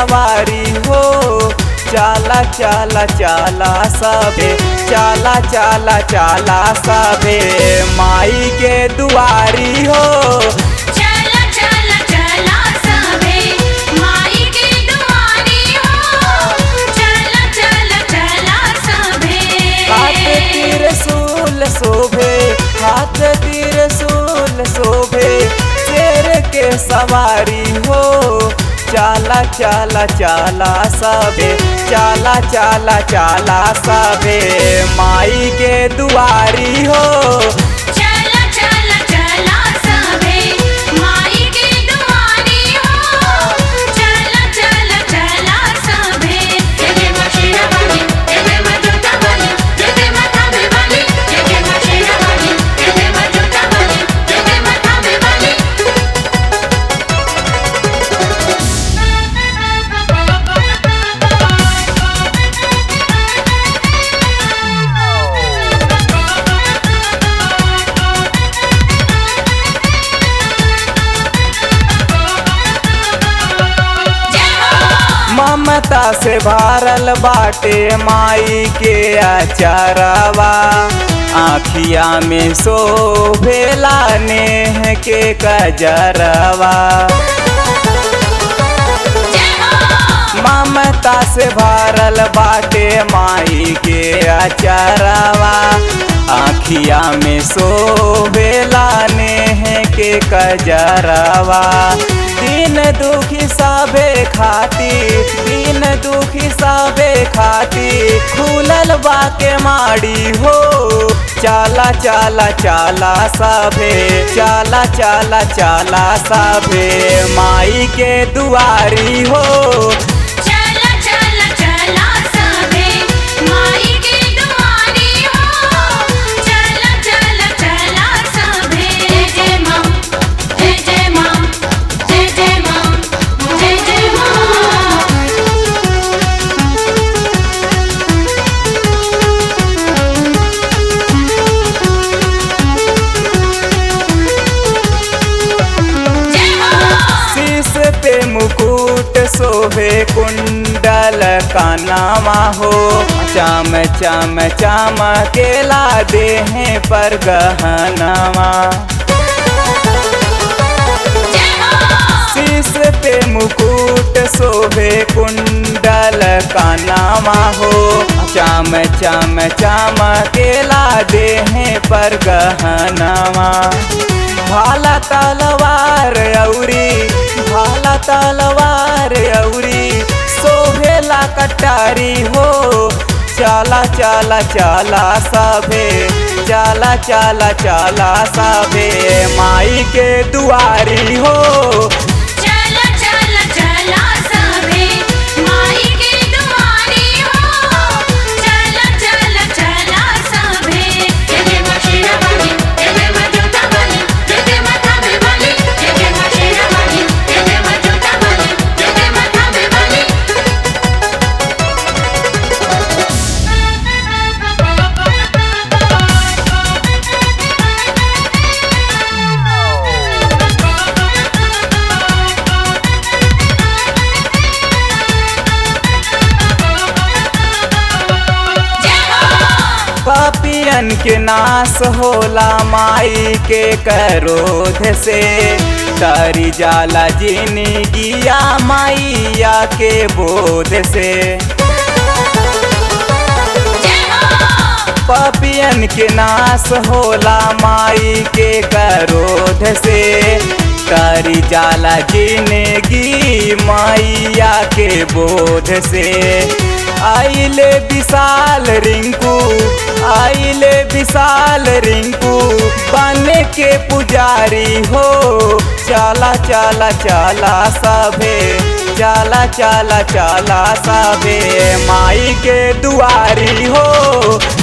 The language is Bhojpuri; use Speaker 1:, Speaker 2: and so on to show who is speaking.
Speaker 1: सवारी हो चाला चाला चाला सबे चाला चाला चाला सबे माई के दुआरी हो
Speaker 2: चला चला चला सबे माई के दुआरी हो चला चला चला
Speaker 1: हाथ
Speaker 2: सबे
Speaker 1: तीर सूल शोभे हाथ तीर सूल शोभे शेर के सवारी हो चाला चाला चाला सबे चाला चाला चाला सबे माई के दुआरी हो
Speaker 2: चला चला चला सबे माई के दुआरी हो चला चला चला सबे जय मशीना वाली जय मजूता वाली जय माथा में वाली जय मशीना वाली जय मजूता वाली जय माथा में वाली
Speaker 1: ममता से भारल बाटे माई के अचारवा आखिया में शोभेला नेह के कजरवा ममता से भारल बाटे माई के अचारवा आखिया में शोभेला नेह के कजरवा दिन दुखी सबे खाती दिन दुखी सबे खाती खुलल बा के माड़ी हो चाला चाला चाला सबे चाला चाला चाला सबे माई के दुआरी हो
Speaker 2: चला चला चला सबे माई के दुआरी हो चला चला चला सबे जय जय मां जय जय मां जय जय मां जय जय मां जय मां
Speaker 1: शीश पे मुकुट शोभे कुंडल कानामा हो चाम चाम चाम केला देहे पर गहनामा
Speaker 2: जय मां
Speaker 1: शीश पे मुकुट शोभे कुंडल कानामा हो चाम चाम चाम केला देहे पर गहनामा भाला तलवार औरी भाला तलवार औरी शोभेला कटारी हो चाला चाला चाला सबे चाला चाला चाला सबे माई के दुआरी हो
Speaker 2: चला चला चला सबे माई के दुआरी हो चला चला चला सबे जय मशीना वाली जय मजूता वाली जय माथा में वाली जय मशीना वाली जय मजूता वाली जय माथा में वाली जय हो
Speaker 1: पापियन के नाश होला माई के करोध से तारी जाला जिंदगिया माइया के बोध से
Speaker 2: जय हो
Speaker 1: पापियन के नाश होला माई के करोध से तारी जाला जिंदगी माइया के बोध से आइले विशाल रिंकू आइले विशाल रिंकू बन के पुजारी हो चाला चाला चाला सबे चाला चाला चाला सबे माई के दुआरी हो